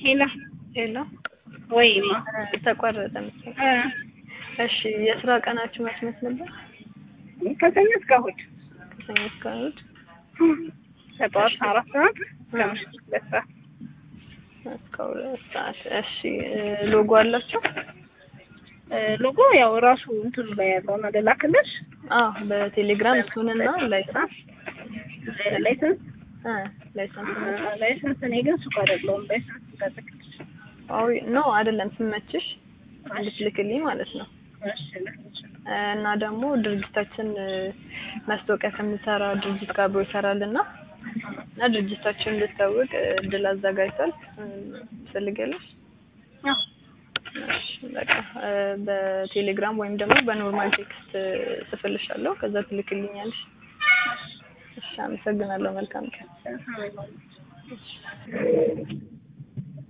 ሄላ ሄሎ ወይማ ተቋረጠ መሰለኝ። እሺ የስራ ቀናችሁ መች መች ነበር? ከሰኞ እስከ እሑድ ከሰኞ እስከ እሑድ ከጠዋት አራት ሰዓት እስከ ምሽት ሁለት ሰዓት እስከ ሁለት ሰዓት። እሺ ሎጎ አላቸው? ሎጎ ያው ራሱ እንትኑ ላይ ያለው ነው ልላክልሽ። አዎ በቴሌግራም እሱንና ላይሰንስ ላይሰንስ እ ላይሰንስ ላይሰንስ እኔ ግን ሱቅ አይደለሁም ላይሰንስ ልልክልሽ። አዎ ኖ አይደለም ስመችሽ እንድትልክልኝ ማለት ነው። እሺ ልክልሽ። እና ደግሞ ድርጅታችን ማስታወቂያ ከምንሰራ ድርጅት ጋር አብሮ ይሰራልና እና ድርጅታችን እንድታወቅ እድል አዘጋጅቷል። ትፈልጊያለሽ? አዎ እሺ በቃ በቴሌግራም ወይም ደግሞ በኖርማል ቴክስት ጽፍልሻለሁ። ከዛ ትልክልኛለሽ። እሺ አመሰግናለሁ። መልካም ቀን። አዎ